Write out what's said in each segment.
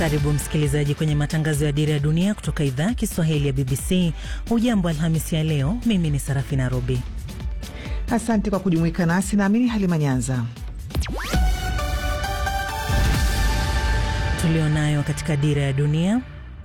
Karibu msikilizaji kwenye matangazo ya Dira ya Dunia kutoka idhaa ya Kiswahili ya BBC. Hujambo Alhamisi ya leo, mimi ni Sarafina Robi. Asante kwa kujumuika nasi, naamini Halima Nyanza. Tulionayo katika Dira ya Dunia.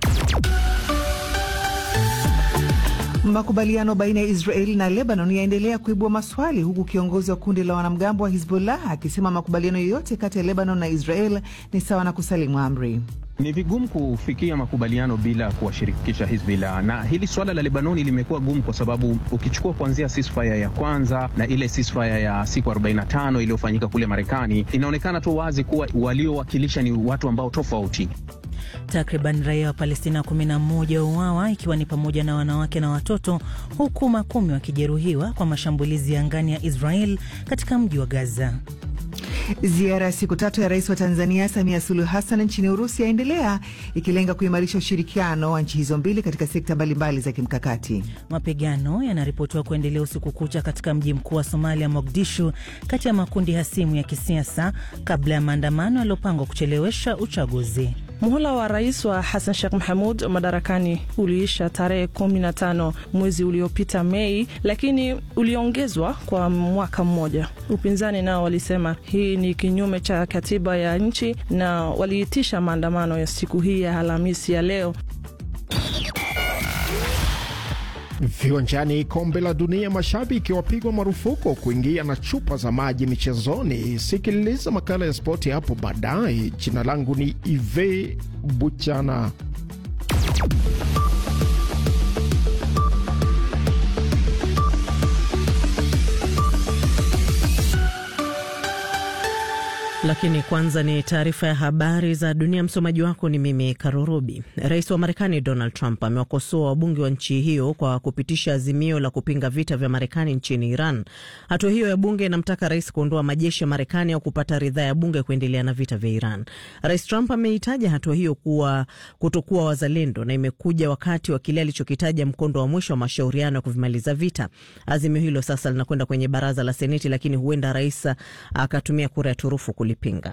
Makubaliano baina ya Israeli na Lebanon yaendelea kuibua maswali huku kiongozi wa kundi la wanamgambo wa Hizbullah akisema makubaliano yoyote kati ya Lebanon na Israel ni sawa na kusalimu amri. Ni vigumu kufikia makubaliano bila kuwashirikisha Hizbullah, na hili swala la Lebanoni limekuwa gumu kwa sababu ukichukua kuanzia ceasefire ya kwanza na ile ceasefire ya siku 45 iliyofanyika kule Marekani, inaonekana tu wazi kuwa waliowakilisha ni watu ambao tofauti. Takriban raia wa Palestina 11 wauawa ikiwa ni pamoja na wanawake na watoto, huku makumi wakijeruhiwa kwa mashambulizi ya angani ya Israel katika mji wa Gaza. Ziara ya siku tatu ya rais wa Tanzania Samia Suluhu Hassan nchini Urusi yaendelea ikilenga kuimarisha ushirikiano wa nchi hizo mbili katika sekta mbalimbali za kimkakati. Mapigano yanaripotiwa kuendelea usiku kucha katika mji mkuu wa Somalia, Mogadishu, kati ya makundi hasimu ya kisiasa kabla ya maandamano yaliyopangwa kuchelewesha uchaguzi. Muhula wa rais wa Hassan Sheikh Mahamud madarakani uliisha tarehe 15 mwezi uliopita Mei, lakini uliongezwa kwa mwaka mmoja. Upinzani nao walisema hii ni kinyume cha katiba ya nchi na waliitisha maandamano ya siku hii ya Alhamisi ya leo. Viwanjani, kombe la dunia, mashabiki wapigwa marufuku kuingia na chupa za maji michezoni. Sikiliza makala ya spoti hapo baadaye. Jina langu ni Ive Buchana. Lakini kwanza ni taarifa ya habari za dunia. Msomaji wako ni mimi Karurubi. Rais wa Marekani Donald Trump amewakosoa wabunge wa nchi hiyo kwa kupitisha azimio la kupinga vita vya Marekani nchini Iran. Hatua hiyo ya bunge inamtaka rais kuondoa majeshi ya Marekani au kupata ridhaa ya bunge kuendelea na vita vya Iran. Rais Trump ameitaja hatua hiyo kuwa kutokuwa wazalendo na imekuja wakati wa kile alichokitaja mkondo wa mwisho wa mashauriano ya kuvimaliza vita. Azimio hilo sasa linakwenda kwenye baraza la Seneti, lakini huenda rais akatumia kura ya turufu kulipinga.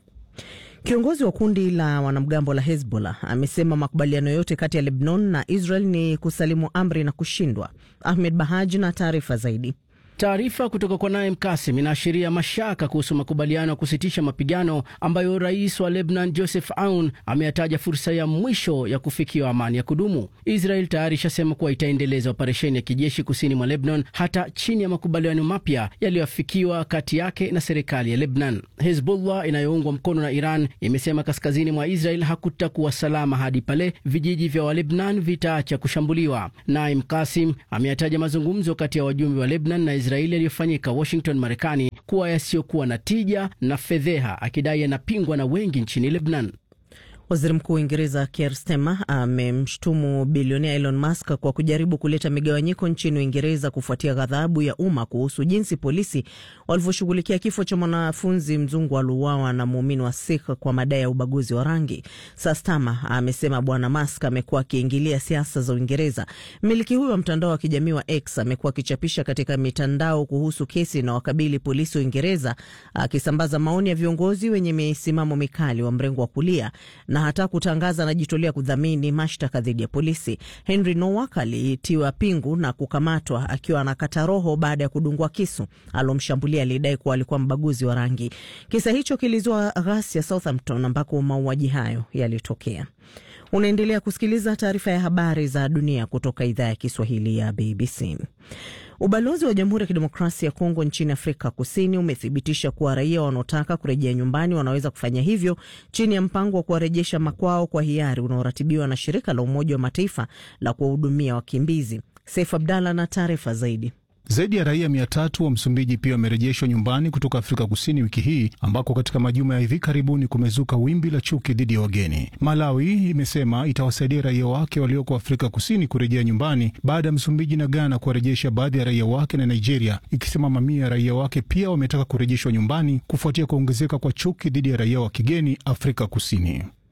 Kiongozi wa kundi la wanamgambo la Hezbollah amesema makubaliano yote kati ya Lebanon na Israel ni kusalimu amri na kushindwa. Ahmed Bahaj na taarifa zaidi. Taarifa kutoka kwa Naim Kasim inaashiria mashaka kuhusu makubaliano ya kusitisha mapigano ambayo rais wa Lebanon Joseph Aoun ameyataja fursa ya mwisho ya kufikiwa amani ya kudumu. Israel tayari ishasema kuwa itaendeleza operesheni ya kijeshi kusini mwa Lebanon hata chini ya makubaliano mapya yaliyoafikiwa kati yake na serikali ya Lebanon. Hezbollah inayoungwa mkono na Iran imesema kaskazini mwa Israel hakutakuwa salama hadi pale vijiji vya Walebnan vitaacha kushambuliwa. Naim Kasim ameyataja mazungumzo kati ya wajumbe wa Lebanon na Israeli yaliyofanyika Washington, Marekani kuwa yasiyokuwa na tija na fedheha, akidai yanapingwa na wengi nchini Lebanon. Waziri Mkuu wa Uingereza Keir Starmer amemshutumu bilionea Elon Musk kwa kujaribu kuleta migawanyiko nchini Uingereza kufuatia ghadhabu ya umma kuhusu jinsi polisi walivyoshughulikia kifo cha mwanafunzi mzungu aliuawa na muumini wa Sikh kwa madai ya ubaguzi wa rangi. Sir Starmer amesema Bwana Musk amekuwa akiingilia siasa za Uingereza. Mmiliki huyo wa mtandao wa kijamii wa X amekuwa akichapisha katika mitandao kuhusu kesi na wakabili polisi wa Uingereza, akisambaza maoni ya viongozi wenye misimamo mikali wa mrengo wa kulia na hata kutangaza anajitolea kudhamini mashtaka dhidi ya polisi. Henry Nowak alitiwa pingu na kukamatwa akiwa anakata roho baada ya kudungwa kisu. Alomshambulia alidai kuwa alikuwa mbaguzi wa rangi. Kisa hicho kilizua ghasia Southampton, ambako mauaji hayo yalitokea. Unaendelea kusikiliza taarifa ya habari za dunia kutoka idhaa ya Kiswahili ya BBC. Ubalozi wa Jamhuri ya Kidemokrasia ya Kongo nchini Afrika Kusini umethibitisha kuwa raia wanaotaka kurejea nyumbani wanaweza kufanya hivyo chini ya mpango wa kuwarejesha makwao kwa hiari unaoratibiwa na shirika la Umoja wa Mataifa la kuwahudumia wakimbizi. Saif Abdallah na taarifa zaidi. Zaidi ya raia mia tatu wa Msumbiji pia wamerejeshwa nyumbani kutoka Afrika Kusini wiki hii, ambako katika majuma ya hivi karibuni kumezuka wimbi la chuki dhidi ya wageni. Malawi imesema itawasaidia raia wake walioko Afrika Kusini kurejea nyumbani baada ya Msumbiji na Ghana kuwarejesha baadhi ya raia wake, na Nigeria ikisema mamia ya raia wake pia wametaka kurejeshwa nyumbani kufuatia kuongezeka kwa chuki dhidi ya raia wa kigeni Afrika Kusini.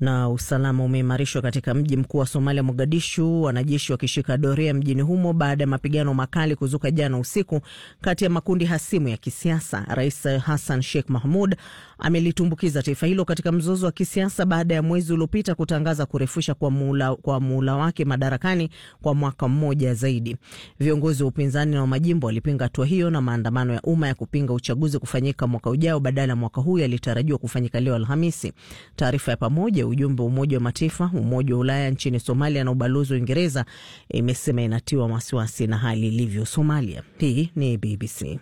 Na usalama umeimarishwa katika mji mkuu wa Somalia, Mogadishu, wanajeshi wakishika doria mjini humo baada ya mapigano makali kuzuka jana usiku kati ya makundi hasimu ya kisiasa. Rais Hassan Sheikh Mahmud amelitumbukiza taifa hilo katika mzozo wa kisiasa baada ya mwezi uliopita kutangaza kurefusha kwa muula, kwa muula wake madarakani kwa mwaka mmoja zaidi. Viongozi wa upinzani na wa majimbo walipinga hatua hiyo, na maandamano ya umma ya kupinga uchaguzi kufanyika mwaka ujao badala ya mwaka huu yalitarajiwa kufanyika leo Alhamisi. Taarifa ya pamoja ujumbe wa Umoja wa Mataifa, Umoja wa Ulaya nchini Somalia na ubalozi wa Uingereza imesema inatiwa wasiwasi na hali ilivyo Somalia. Hii ni BBC.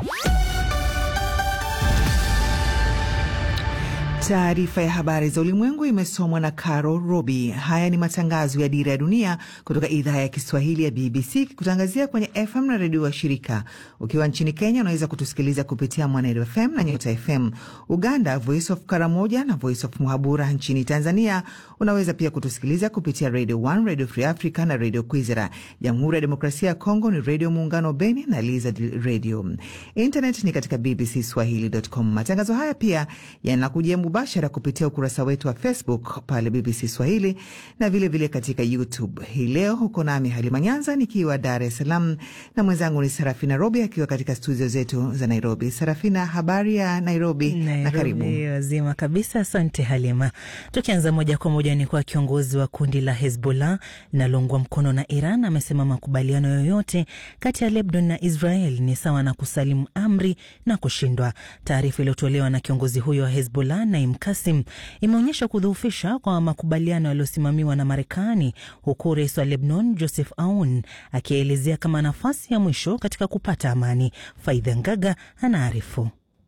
Taarifa ya habari za ulimwengu imesomwa na Caro Robi. Haya ni matangazo ya Dira ya Dunia kutoka idhaa ya Kiswahili ya BBC kikutangazia kwenye FM na redio wa shirika. Ukiwa nchini Kenya unaweza kutusikiliza kupitia Mwanedo FM na Nyota FM. Uganda, Voice of Karamoja na Voice of Muhabura. Nchini Tanzania unaweza pia kutusikiliza kupitia Radio 1, Radio Free Africa na Radio Kwizera. Jamhuri ya Demokrasia ya Kongo ni Radio Muungano Beni na Lizard Radio. Internet ni katika bbcswahili.com. Matangazo haya pia yanakujia mubashara kupitia ukurasa wetu wa Facebook pale BBC Swahili na vilevile vile katika YouTube. Hii leo huko nami Halima Nyanza nikiwa Dar es Salaam na mwenzangu ni Sarafina Robi akiwa katika studio zetu za Nairobi. Sarafina, habari ya Nairobi, Nairobi na karibu. Wazima kabisa, asante Halima. Tukianza moja kwa moja ni kwa kiongozi wa kundi la Hezbollah linaloungwa mkono na Iran amesema makubaliano yoyote kati ya Lebanon na Israel ni sawa na kusalimu amri na kushindwa. Taarifa iliyotolewa na kiongozi huyo wa Hezbollah Naim Kasim imeonyesha kudhoofisha kwa makubaliano yaliyosimamiwa na Marekani, huku rais wa Lebanon Joseph Aoun akielezea kama nafasi ya mwisho katika kupata amani. Faidha Ngaga anaarifu.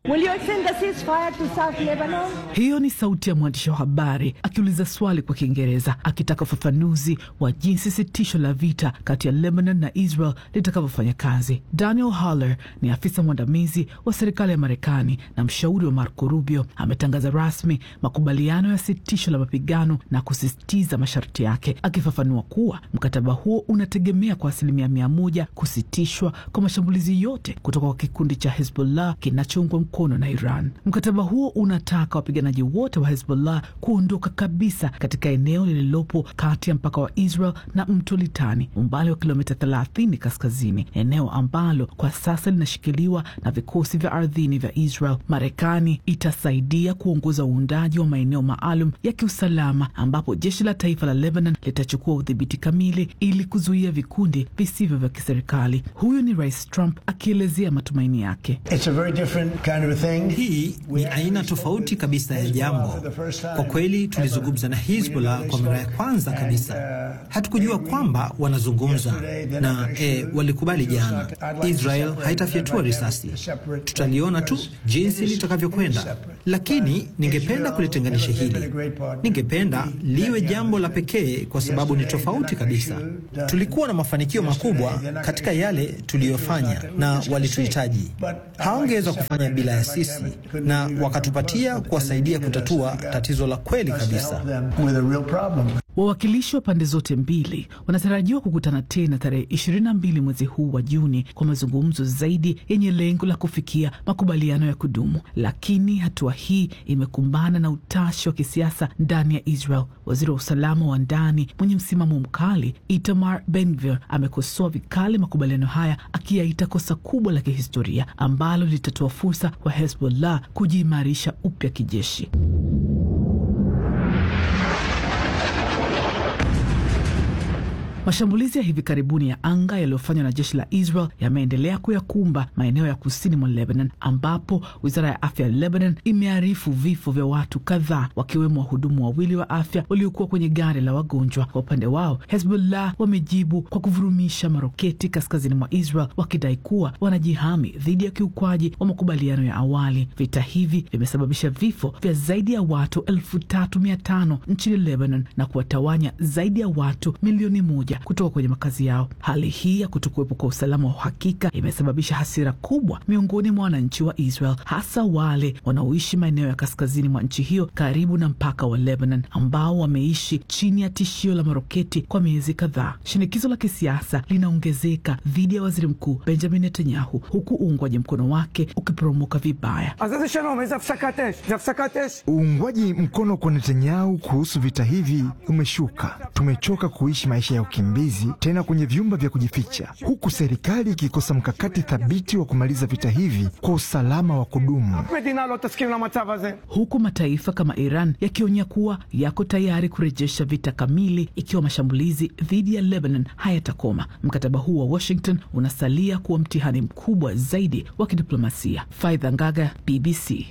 Hiyo ni sauti ya mwandishi wa habari akiuliza swali kwa Kiingereza akitaka ufafanuzi wa jinsi sitisho la vita kati ya Lebanon na Israel litakavyofanya kazi. Daniel Haller ni afisa mwandamizi wa serikali ya Marekani na mshauri wa Marco Rubio, ametangaza rasmi makubaliano ya sitisho la mapigano na kusisitiza masharti yake, akifafanua kuwa mkataba huo unategemea kwa asilimia mia moja kusitishwa kwa mashambulizi yote kutoka kwa kikundi cha Hezbollah kinachoungwa mkono na Iran. Mkataba huo unataka wapiganaji wote wa Hezbollah kuondoka kabisa katika eneo lililopo kati ya mpaka wa Israel na mto Litani, umbali wa kilomita 30 kaskazini, eneo ambalo kwa sasa linashikiliwa na vikosi vya ardhini vya Israel. Marekani itasaidia kuongoza uundaji wa maeneo maalum ya kiusalama ambapo jeshi la taifa la Lebanon litachukua udhibiti kamili ili kuzuia vikundi visivyo vya kiserikali. Huyu ni Rais Trump akielezea matumaini yake. Kind of hii ni aina tofauti kabisa ya jambo. Kwa kweli, tulizungumza na Hizbullah kwa mara ya kwanza kabisa. Hatukujua kwamba wanazungumza na e, walikubali jana. Israel haitafyatua risasi, tutaliona tu jinsi litakavyokwenda, lakini ningependa kulitenganisha hili. Ningependa liwe jambo la pekee kwa sababu ni tofauti kabisa. Tulikuwa na mafanikio makubwa katika yale tuliyofanya, na walituhitaji. Hawangeweza kufanya bila ya sisi na wakatupatia kuwasaidia kutatua tatizo la kweli kabisa. Wawakilishi wa pande zote mbili wanatarajiwa kukutana tena tarehe 22 mwezi huu wa Juni kwa mazungumzo zaidi yenye lengo la kufikia makubaliano ya kudumu, lakini hatua hii imekumbana na utashi wa kisiasa ndani ya Israel. Waziri wa usalama wa ndani mwenye msimamo mkali Itamar Ben-Gvir amekosoa vikali makubaliano haya, akiyaita kosa kubwa la kihistoria ambalo litatoa fursa kwa Hezbollah kujiimarisha upya kijeshi. Mashambulizi ya hivi karibuni ya anga yaliyofanywa na jeshi la Israel yameendelea kuyakumba maeneo ya kusini mwa Lebanon, ambapo wizara ya afya ya Lebanon imearifu vifo vya watu kadhaa, wakiwemo wahudumu wawili wa afya waliokuwa kwenye gari la wagonjwa. Kwa upande wao, Hezbollah wamejibu kwa kuvurumisha maroketi kaskazini mwa Israel, wakidai kuwa wanajihami dhidi ya kiukwaji wa makubaliano ya awali. Vita hivi vimesababisha vifo vya zaidi ya watu elfu tatu mia tano nchini Lebanon na kuwatawanya zaidi ya watu milioni moja moja kutoka kwenye makazi yao. Hali hii ya kutokuwepo kwa usalama wa uhakika imesababisha hasira kubwa miongoni mwa wananchi wa Israel, hasa wale wanaoishi maeneo ya kaskazini mwa nchi hiyo karibu na mpaka wa Lebanon, ambao wameishi chini ya tishio la maroketi kwa miezi kadhaa. Shinikizo la kisiasa linaongezeka dhidi ya waziri mkuu Benjamin Netanyahu, huku uungwaji mkono wake ukiporomoka vibaya. Uungwaji mkono kwa Netanyahu kuhusu vita hivi umeshuka. Tumechoka kuishi maisha ya ukimbizi tena kwenye vyumba vya kujificha, huku serikali ikikosa mkakati thabiti wa kumaliza vita hivi kwa usalama wa kudumu, huku mataifa kama Iran yakionya kuwa yako tayari kurejesha vita kamili ikiwa mashambulizi dhidi ya Lebanon hayatakoma. Mkataba huu wa Washington unasalia kuwa mtihani mkubwa zaidi wa kidiplomasia. Faidha Ngaga, BBC.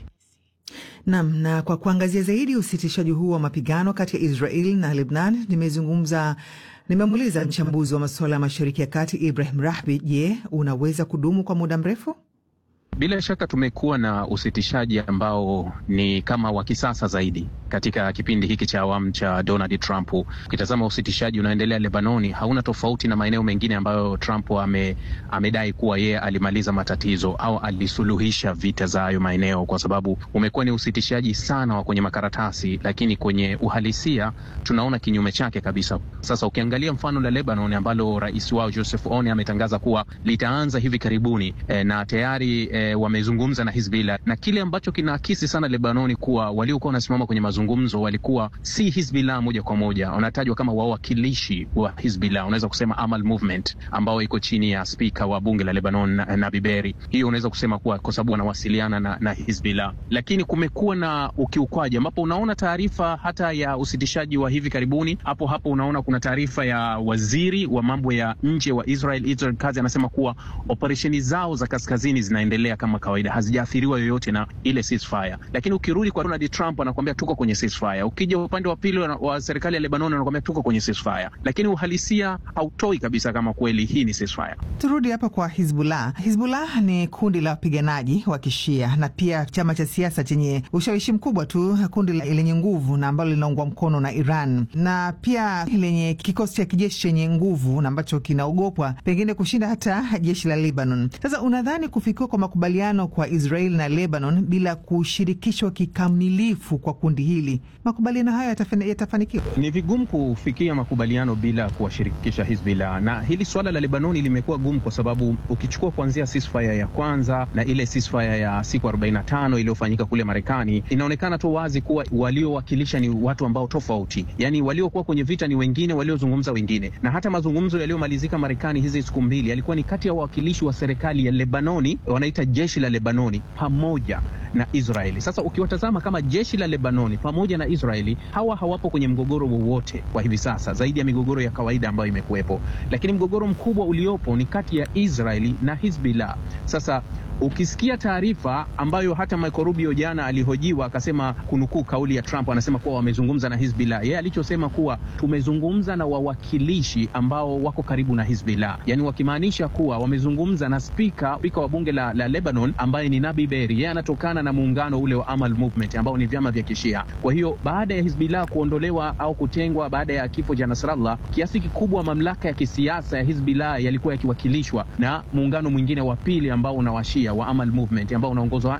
Nam, na kwa kuangazia zaidi usitishaji huu wa mapigano kati ya Israel na Lebnan, nimezungumza nimemuuliza mchambuzi wa masuala ya Mashariki ya Kati Ibrahim Rahbi. Je, unaweza kudumu kwa muda mrefu? Bila shaka tumekuwa na usitishaji ambao ni kama wa kisasa zaidi katika kipindi hiki cha awamu cha Donald Trump. Ukitazama usitishaji unaoendelea Lebanoni hauna tofauti na maeneo mengine ambayo Trump ame, amedai kuwa yeye alimaliza matatizo au alisuluhisha vita za hayo maeneo, kwa sababu umekuwa ni usitishaji sana wa kwenye makaratasi, lakini kwenye uhalisia tunaona kinyume chake kabisa. Sasa ukiangalia mfano la Lebanon ambalo rais wao Joseph Oni ametangaza kuwa litaanza hivi karibuni e, na tayari e, wamezungumza na Hizbullah na kile ambacho kinaakisi sana Lebanoni kuwa waliokuwa wanasimama kwenye mazungumzo walikuwa si Hizbullah moja kwa moja, wanatajwa kama wawakilishi wa Hizbullah, unaweza kusema Amal Movement ambao iko chini ya spika wa bunge la Lebanon na, na Biberi. Hiyo unaweza kusema kuwa kwa sababu wanawasiliana na, na Hizbullah, lakini kumekuwa na ukiukwaji ambapo unaona taarifa hata ya usitishaji wa hivi karibuni. Hapo hapo unaona kuna taarifa ya waziri wa mambo ya nje wa Israel Israel Katz anasema kuwa operesheni zao za kaskazini zinaendelea kama kawaida, hazijaathiriwa yoyote na ile ceasefire. Lakini ukirudi kwa Donald Trump anakuambia tuko kwenye ceasefire. Ukija upande wa pili wa serikali ya Lebanon anakuambia tuko kwenye ceasefire, lakini uhalisia hautoi kabisa kama kweli hii ni ceasefire. Turudi hapa kwa Hizbullah. Hizbullah ni kundi la wapiganaji wa Kishia na pia chama cha siasa chenye ushawishi mkubwa tu, kundi lenye nguvu na ambalo linaungwa mkono na Iran na pia lenye kikosi cha kijeshi chenye nguvu na ambacho kinaogopwa pengine kushinda hata jeshi la Lebanon. Sasa unadhani kufikiwa kwa makubaliano kwa Israel na Lebanon bila kushirikishwa kikamilifu kwa kundi hili, makubaliano hayo yatafanikiwa? Ni vigumu kufikia makubaliano bila kuwashirikisha Hizbullah, na hili swala la Lebanoni limekuwa gumu kwa sababu ukichukua kuanzia ceasefire ya kwanza na ile ceasefire ya siku 45 iliyofanyika kule Marekani, inaonekana tu wazi kuwa waliowakilisha ni watu ambao tofauti, yani waliokuwa kwenye vita ni wengine, waliozungumza wengine, na hata mazungumzo yaliyomalizika Marekani hizi siku mbili yalikuwa ni kati ya wawakilishi wa serikali ya Lebanoni, wanaita jeshi la Lebanoni pamoja na Israeli. Sasa ukiwatazama kama jeshi la Lebanoni pamoja na Israeli, hawa hawapo kwenye mgogoro wowote kwa hivi sasa, zaidi ya migogoro ya kawaida ambayo imekuwepo, lakini mgogoro mkubwa uliopo ni kati ya Israeli na Hizbullah. Sasa ukisikia taarifa ambayo hata Marco Rubio jana alihojiwa akasema, kunukuu kauli ya Trump, anasema kuwa wamezungumza na Hizbullah. Yeye alichosema kuwa tumezungumza na wawakilishi ambao wako karibu na Hizbullah, yani wakimaanisha kuwa wamezungumza na spika spika wa bunge la, la Lebanon ambaye ni Nabi Berri. Yeye anatokana na muungano ule wa Amal Movement ambao ni vyama vya Kishia. Kwa hiyo baada ya Hizbullah kuondolewa au kutengwa baada ya kifo cha Nasrallah, kiasi kikubwa mamlaka ya kisiasa ya Hizbullah yalikuwa yakiwakilishwa na muungano mwingine wa pili ambao unawashia wa Amal Movement ambao unaongozwa